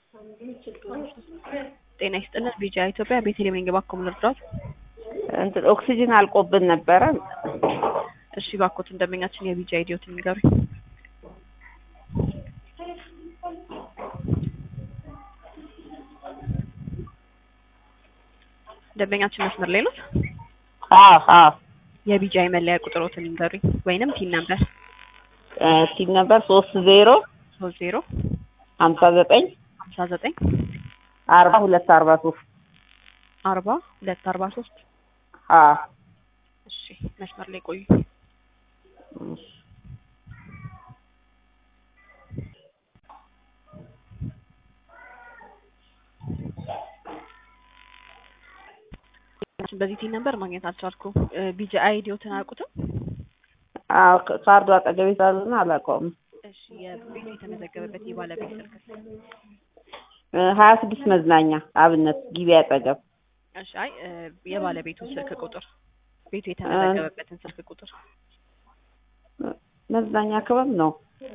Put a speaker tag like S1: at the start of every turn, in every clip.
S1: ጤና ይስጥልን ቢጃ ኢትዮጵያ ቤተልሔም ነኝ እባክዎ ምን ልርዳዎት?
S2: እንትን ኦክሲጅን አልቆብን ነበረ።
S1: እሺ እባክዎት ደንበኛችን የቢጃ አይዲዎትን ይንገሩኝ። ደንበኛችን መስመር ላይ ኖት?
S2: አዎ አዎ
S1: የቢጃ የመለያ ቁጥሮትን ይንገሩኝ ወይንም ቲን ነምበር
S2: ሲል ነበር ሶስት ዜሮ
S1: ሶስት ዜሮ
S2: ሀምሳ ዘጠኝ
S1: ሀምሳ ዘጠኝ
S2: አርባ ሁለት አርባ ሶስት
S1: አርባ ሁለት አርባ ሶስት
S2: አዎ
S1: እሺ መስመር ላይ ቆዩ። በዚህ ቲን ነምበር ማግኘት አልቻልኩም። ቢጃ አይዲዎትን አያውቁትም?
S2: አዎ ካርዱ አጠገቤ ስላልሆነ አላውቀውም።
S1: እሺ የቤቱ የተመዘገበበት የባለቤት ስልክ
S2: ሀያ ስድስት መዝናኛ አብነት ጊቢ አጠገብ
S1: እሺ አይ የባለቤቱ ስልክ ቁጥር ቤቱ የተመዘገበበትን ስልክ ቁጥር
S2: መዝናኛ ክበብ ነው።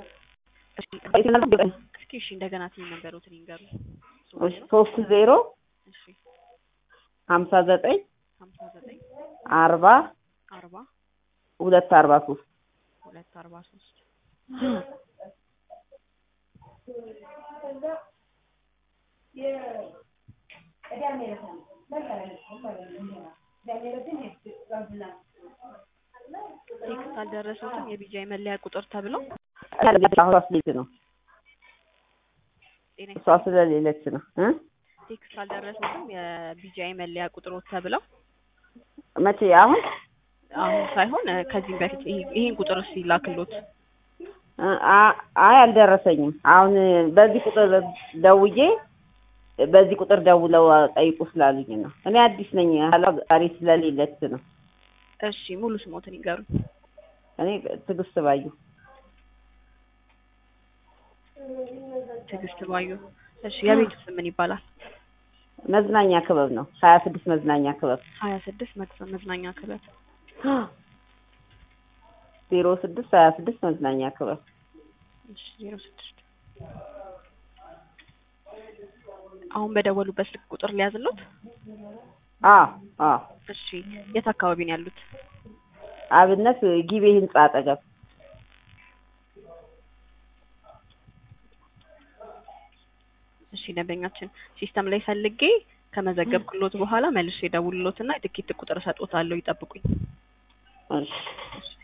S1: እስኪ እሺ እንደገና ቲን ነምበሮትን ይንገሩኝ።
S2: ሶስት ዜሮ
S1: እሺ
S2: ሀምሳ ዘጠኝ
S1: ሀምሳ ዘጠኝ
S2: አርባ
S1: አርባ
S2: ሁለት አርባ ሶስት
S1: ሁለት አርባ ሶስት ቴክስት አልደረሱትም የቢጃ የመለያ ቁጥር ተብለው
S2: ልጅ ነው
S1: ጤና
S2: እሷ ስለሌለች ነው እ
S1: ቴክስት አልደረሱትም የቢጃ የመለያ ቁጥሮች ተብለው
S2: መቼ አሁን
S1: አሁን ሳይሆን ከዚህም በፊት ይሄ- ይሄን ቁጥር እስኪ ላክሎት
S2: አ- አይ አልደረሰኝም። አሁን በዚህ ቁጥር ደውዬ በዚህ ቁጥር ደውለው ጠይቁ ስላሉኝ ነው። እኔ አዲስ ነኝ ዛሬ ስለሌለች ነው።
S1: እሺ ሙሉ ስሞትን ይንገሩኝ።
S2: እኔ ትዕግስት ባዩ
S1: ትዕግስት ባዩ። እሺ የቤቱ ስም ምን ይባላል?
S2: መዝናኛ ክበብ ነው። ሀያ ስድስት መዝናኛ ክበብ
S1: ሀያ ስድስት መግዛ- መዝናኛ ክለብ
S2: ዜሮ ስድስት ሀያ ስድስት መዝናኛ ክበብ
S1: እሺ ዜሮ ስድስት አሁን በደወሉበት ስልክ ቁጥር ሊያዝሎት?
S2: አ አ
S1: እሺ የት አካባቢ ነው ያሉት?
S2: አብነት ጊቤ ህንጻ አጠገብ
S1: እሺ ደንበኛችን ሲስተም ላይ ፈልጌ ከመዘገብክሎት በኋላ መልሼ ደውልሎትና የትኬት ቁጥር እሰጦታለሁ ይጠብቁኝ።
S2: እሺ
S1: እሺ